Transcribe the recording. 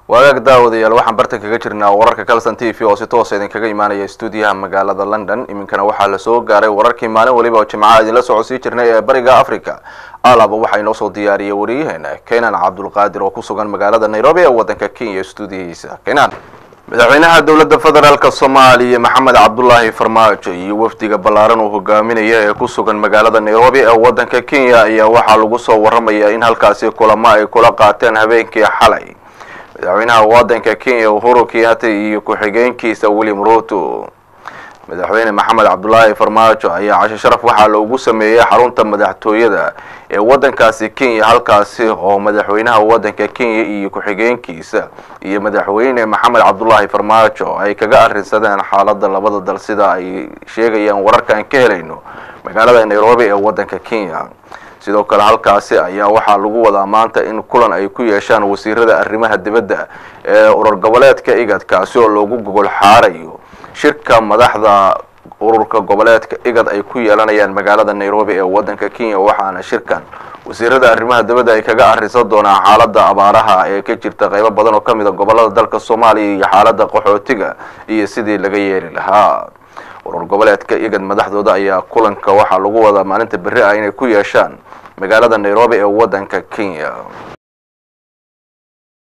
waagaag daawadayaal waxaan bartan kaga jirnaa wararka calson t v oo si toosa idinkaga imaanaya stuudiyaha magaalada london iminkana waxaa lasoo gaaray wararkii maalin waliba oo jimcaha idinla socodsii jirnay ee bariga africa alaba waxaa inoo soo diyaariyay wariyaheena kenan cabdulqaadir oo ku sugan magaalada nairobi ee waddanka kenya stuudiyahiisa kenan madaxweynaha dowladda federaalk soomaaliya maxamed cabdulaahi farmaajo iyo wafdiga ballaaran uu hogaaminaya ee ku sugan magaalada nairobi ee waddanka kenya ayaa waxaa lagu soo waramayaa in halkaasi kulamo ay kula qaateen habeenkii xalay madaxweynaha waddanka kenya uhuru kenyatta iyo ku-xigeenkiisa william ruto madaxweyne maxamed cabdulaahi farmaajo ayaa casho sharaf waxaa loogu sameeyey xarunta madaxtooyada ee waddankaasi kenya halkaasi oo madaxweynaha waddanka kenya iyo ku-xigeenkiisa iyo madaxweyne maxamed cabdulaahi farmaajo ay kaga arrinsadeen xaaladda labada dal sida ay sheegayaan wararkaan ka helayno magaalada nairobi ee waddanka kenya sidoo kale halkaasi ayaa waxaa lagu wadaa maanta in kulan ay ku yeeshaan wasiirada arrimaha dibadda ee urur goboleedka igad kaasi oo loogu gogol xaarayo shirka madaxda ururka goboleedka igad ay ku yeelanayaan magaalada nairobi ee waddanka kenya waxaana shirkan wasiirada arrimaha dibadda ay kaga arrinsan doonaan xaaladda abaaraha ee ka jirta qaybo badan oo ka mid a gobolada dalka soomaaliya iyo xaaladda qaxootiga iyo sidii laga yeeli lahaa urur goboleedka igad madaxdooda ayaa kulanka waxaa lagu wadaa maalinta berri ah inay ku yeeshaan magaalada nairobi ee waddanka kenya